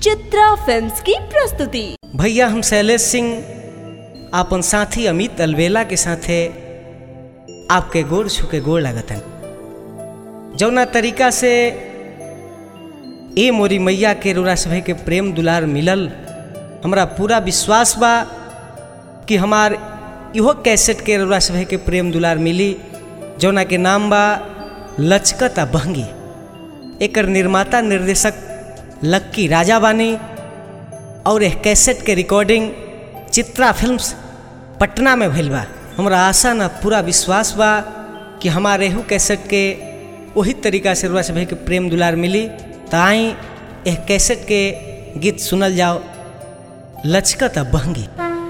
Chitra films की प्रस्तुति भैया हम शैलेश सिंह आपन साथी अमित अलवेला के साथे आपके गोड़ छुके गोड़ लागतन जौना तरीका से ए मोरी मैया के रोरा सभे के प्रेम दुलार मिलल हमरा पूरा विश्वास बा कि हमार इहो कैसेट के रोरा सभे के प्रेम दुलार मिली जौना के नाम बा लचकत आ बहंगी एकर निर्माता निर्देशक लक्की राजा बानी और एक कैसेट के रिकॉर्डिंग चित्रा फिल्म्स पटना में भइल बा हमरा आशा ना पूरा विश्वास बा कि हमारे एहू कैसेट के वही तरीका से रुआ सभे के प्रेम दुलार मिली त आई एक कैसेट के गीत सुनल जाओ लचकत आ बहंगी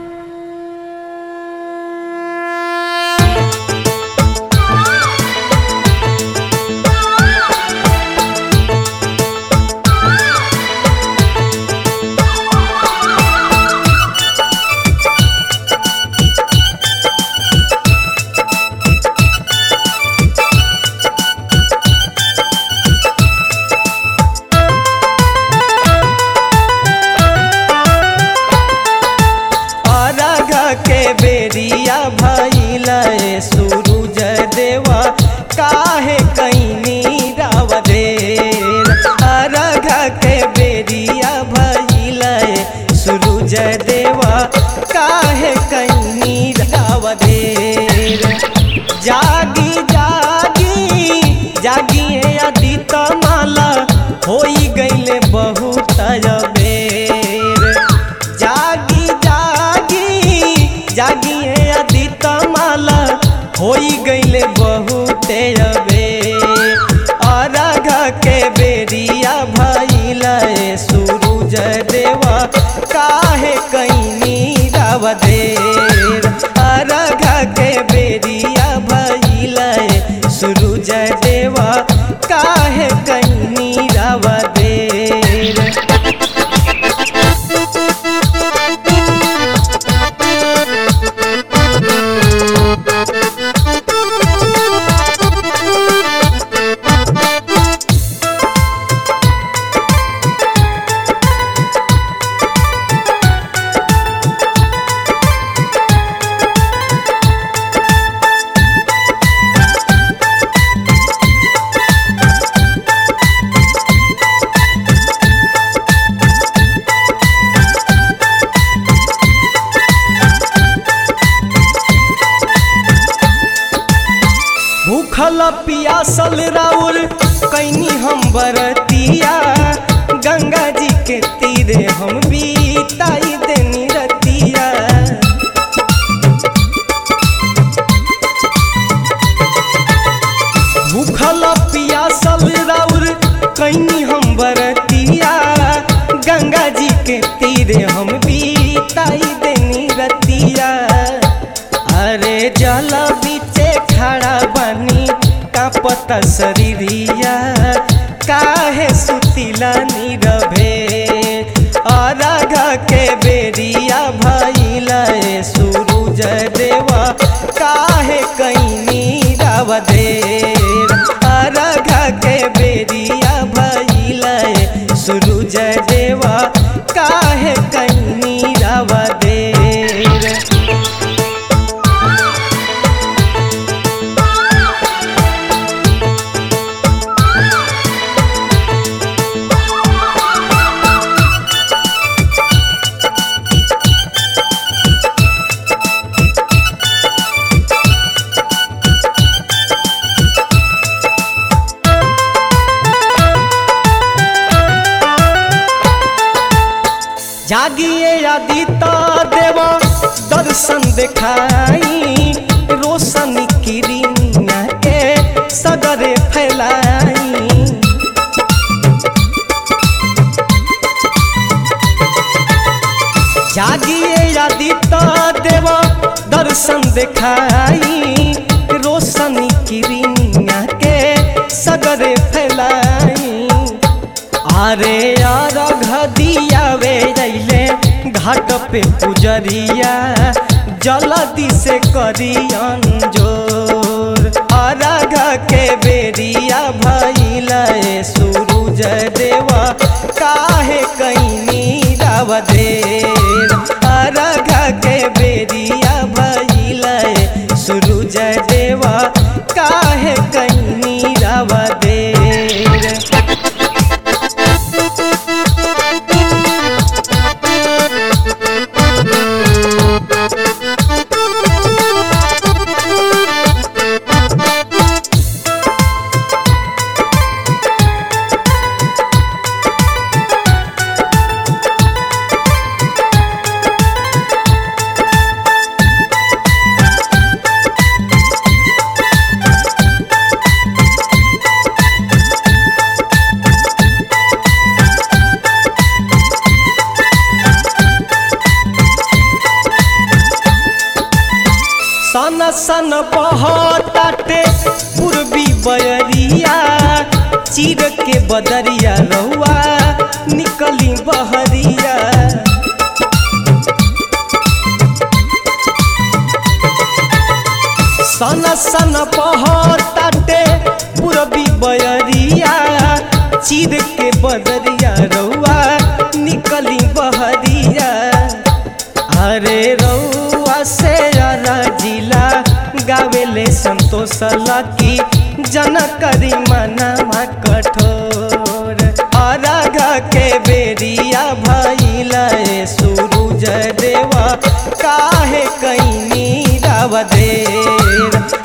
अरघ के बेरिया भइल सूरज देवा काहे कैनी राव देर अरघ के बेरिया भइल सूरज देवा काहे कैनी राव देर जागी जागी जागी है अदित माला होई गईले बहुत बेर जागी जागी जागी है अदित माला होई गईले बहुते अबे अरघ के बेरिया भइल सूरज देवा काहे कैनी राव देर अरघ के बेरिया भइल सूरज देवा काहे कैनी राव देर भूखल पियासल राउर कैनी हम बरतिया गंगा जी के तीरे हम बीताई देनी रतिया भूखल पियासल राउर कैनी हम बरतिया गंगा जी के तीरे हम बीताई देनी रतिया अरे जल बीचे खड़ा बनी कापत शरीरिया काहे सुतिला नीरभे अरघ के बेरिया भइल सूरज देवा काहे कैनी राव देर अरघ के बेरिया भइल सूरज देवा काहे कैनी राव देर जागिए आदिता देवा दर्शन देखाई रोशन किरिनिया के सगरे फैलाई जागिए आदिता देवा दर्शन देखाई रोशन किरिनिया के सगरे फैलाई अरे यार घदिया वे जैले घाट पे पुजरिया जल्दी से करी अंजोर अरघ के बेरिया भइल सूरज देवा काहे कैनी सन बहताटे पूर्वी बयरिया चीर के बदरिया रहुआ निकली बहरिया सन सन बहताटे पूर्वी बयरिया चीर के बदरिया रहुआ निकली बहरिया अरे रउआ से अरा जिला गावेले संतोष लकी जन करी मनावा कठोर अरघ के बेरिया भइला सूरज देवा काहे कहीं नीरव देर